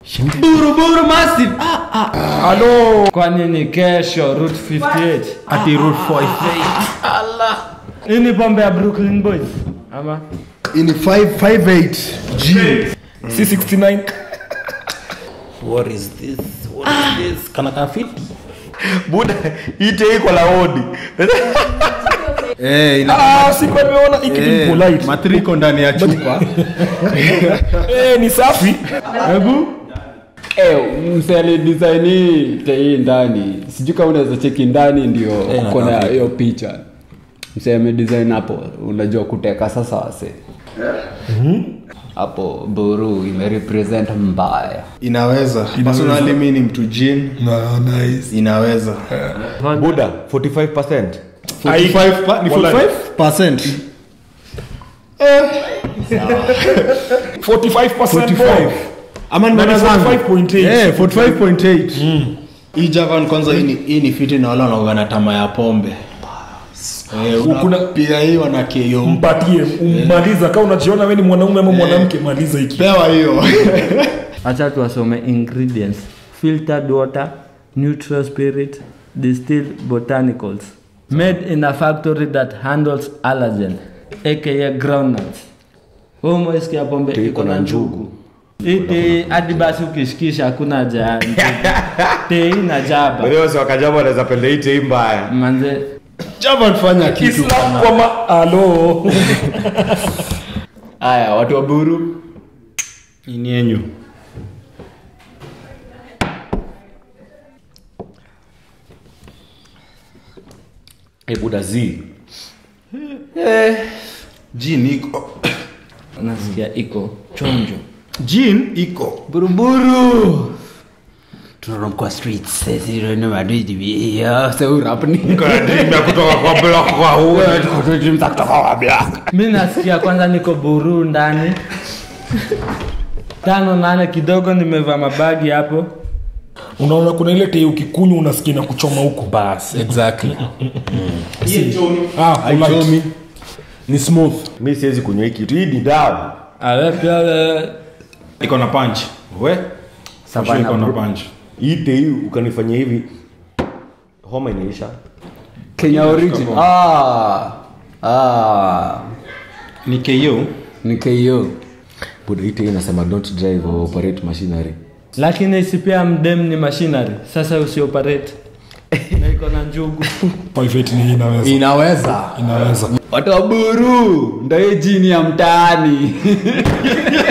buruburu massive ah, ah. halo kwani ni kesho route 58 ati route 48 hii ni pombe ya brooklyn boys ama ini 558 g c69 what is this what is this kana kafiti buda ite iko la odi eh ina ah sikuwa nimeona iki ni eh, polite matriko ndani ya chupa eh ni safi hebu Eh, mseli designi tei ndani sijui kama unaweza cheki ndani ndio Eh, kona nataka. hiyo picha mseme design hapo unajua kuteka sasa wase hapo buru imerepresent mbaya inaweza personally mi ni mtu jin no, nice inaweza buda 45 45 pa- ni 45% 45% boy. ama Na ni nimeona zangu 45.8. eh 45.8 hii javan kwanza hii ni- hii ni fiti na wale wanaogana tama ya pombe Eh, Kuna- pia hii wana KO. mpatie ummaliza kama unajiona we ni mwanaume ama mwanamke maliza hiki pewa hiyo acha tuwasome ingredients filtered water neutral spirit distilled botanicals made in a factory that handles allergen aka groundnuts umoisikia pombe iko na njugu iti hadi basi ukishikisha hakuna haja ya njugu. tei na jaba wasi wakajama wanaweza penda ite hii mbaya manze javan fanya kitu islam kwa ma alo haya watu wa buru ini yenyu e buda z jin iko nasikia iko chonjo jin iko buruburu tunaromkwa streets sisi ndio madiji ya seurapni ya kutoka kwa block kwa huo mi nasikia kwanza niko buru ndani tano nane kidogo nimevaa mabagi hapo unaona kuna ile tei ukikunywa unasikia na kuchoma huko bas exactly ah, polite. ni smooth mi siwezi kunywa hii kitu hii ni dawa Ale pia we- iko na punch we Sure iko na punch ite hii ukanifanyia hivi homa inaisha kenya origin ah ah ni KO ni ko buda ite hii inasema don't drive or operate machinery lakini si pia mdem ni machinery sasa usioperate na iko na njugu 58 ni hii inaweza inaweza inaweza watu wa buru ndo hii jini ya mtaani